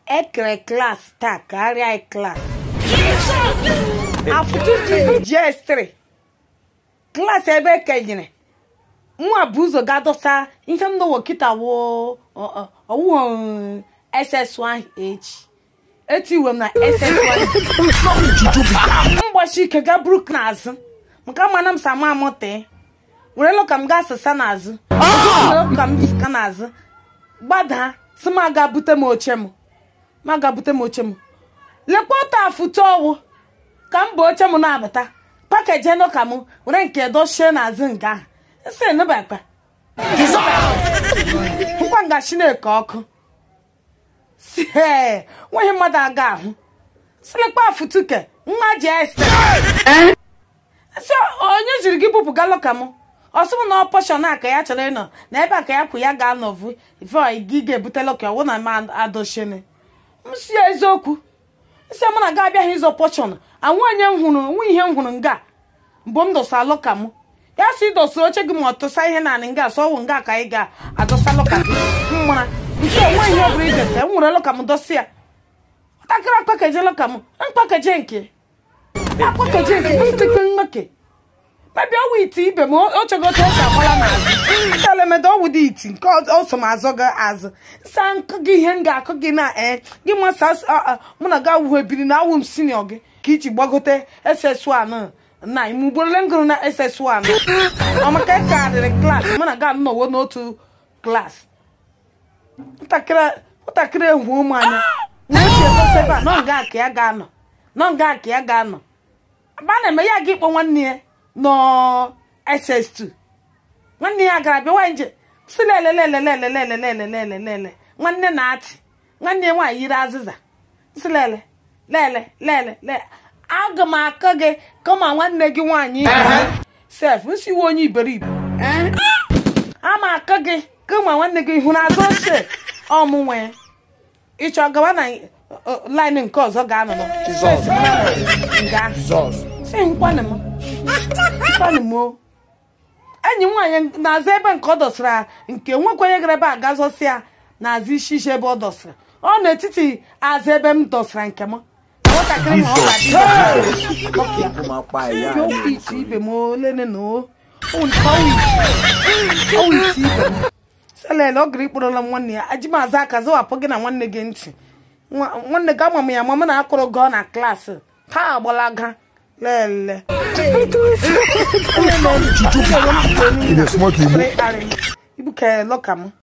ekere klas taa karịa klas afụtụ gs3 klaasị ebe ekenyere nwa bụ ụzọ ga-adọsa ihe m n'ụwa kịta wo ọwụghị ss1h etiwe m na ss1 mgbachi ike ga buru n'azụ maka mana m sama amụte werelu ka m gaa sịsa n'azụ werelu ka m sịka n'azụ gbadaa si m aga bute m oche m ma ga bute m oche m lekwa otu afụtụ ọwụ ka m bụ oche m na-abata pakeji eno ka m were nke dochie n'azụ nga ahụ nsị enubakpa nkwa nga chineke ọkụ si ee nweghị mmadụ aga ahụ silekpa afụtuke nwa ji ese si onye jiri gị bupụ galụ ka m ọsị m na ọpọshọn a ka ya chọrọ ịnọ na ebe a ka ya kwụ ya ga-anọvu ife gị ga-ebutela ka ọwụ na m adochine m si eziokwu isi mụ na ga abịaghị ịzọ pọshọn anwụ onye m hụrụ nwe ihe m hụrụ nga mbụ m dosa alụ ka m ya si dosa oche gị ma ọ tụsa ihe naanị nga asọ ọwụ nga ka anyị ga-adọsa lụka gị mmara nke onwe ihe ọ bụla idesa m nwere lụka m dosi ya ntakịrị akpakeje lụka m mkpakeje nke akpakeje nke msịkpe mmeke mebi ọwụ iti ibe m ochegote esi agbala n'azụ nsalemede ọwụ dị iti nke ọsọ m azọ gị azụ nsa nkụ gị ihe m ga-akụ gị na ee gị masa mụ na gị awụhụ ebiri na awụ m sinio gị ka iji gbagote ss1 na ime ugborole ngụrụ na ss1 ọmaka ka adịrị klaasị mụ na gị anọwo n'otu klaasị ntakịrị ehu ụmụ anya na-esi egosi ebe a nọ nga ka ya ga-anọ nọ nga ka ya ga-anọ aba na-eme ya ga ịkpọ nwanne ya nọ ss2 nwanne ya gara bịa nwaanyị nje si lelelelelelelelelelelele nwanne na-atị nwanne ya nwaanyị yiri azịza si lele lele lele lele aga m akọ gị kama nwanne gị nwaanyị sef nsiwe onye iberibe ama akọ gị kama nwanne gị hụrụ azụ ochie ọmụnwe ịchọ gawa na laịnị nke ọzọ ga-anọ nga si nkwanụ m nkwanụ m enyi m nwaanyị na-aza ebe nke ọ dọsara nke nwekwenye gara ebe a gazọsi ya na-aza isi isi ebe ọ dọsara ọ n'etiti aza ebe m dọsara nke m nwatakịrị ma ọ ga-adị okwu ite ibe m olene na ọwụ ite ibe m selele ọ gara ikporola m nwanne ya aji m aza aka zawapụ gị na nwanne gị ntị nwanne gị ama m ya ma m na-akụrụ gị na klaasị taa agbalaga lele In a smoky mood. ibu ka lọka m